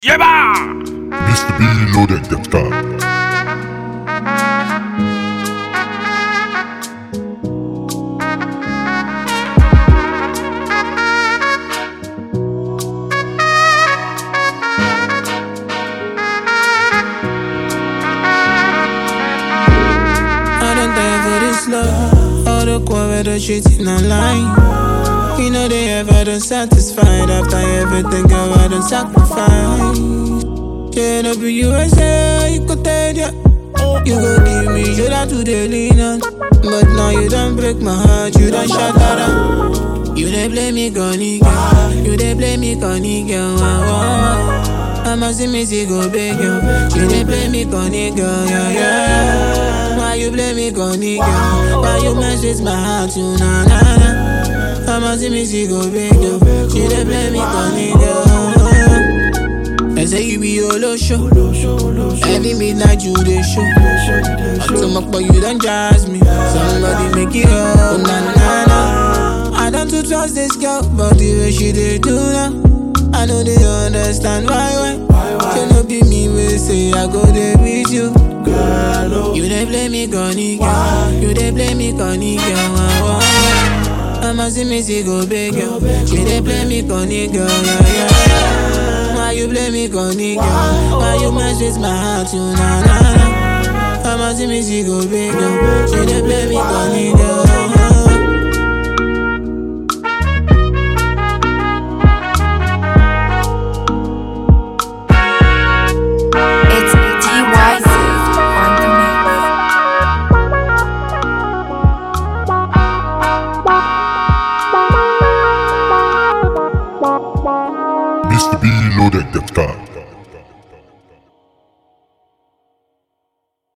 Jeba! Mr. B Loaded.com. I don't die for this love. All the quarrel, the cheating online. You know they ever done satisfied after everything I done sacrifice. Yeah, no be you I say you could tell ya. You go give me shoulder to the lean on. But now you don't break my heart, you don't shut that up. You dey blame me, Connie girl. You dey blame me, Connie girl. Wow, wow, wow. I'ma see me see go big girl. You dey blame me, Connie girl. Yeah, yeah. Why you blame me, Connie girl? Why you mess with my heart, you na na na? I'ma see me see go big girl. You dey blame me, Connie girl. They say you be all show. Every midnight you dey show. So much but you don't jazz me. Somebody make it up. Na na na. I don't too trust this girl, but the way she dey do now, I know they understand why why. Can no be me we say I go there with you. You dey blame me, Connie girl. You dey blame me, Connie girl. Wow, wow. I'ma see me see go big girl. You dey blame me, Connie girl. Yeah, yeah, yeah. Why you blame me, Connie girl? Why you mess with my heart, you na na na? I'ma see me see go big girl. You dey blame me, Connie girl.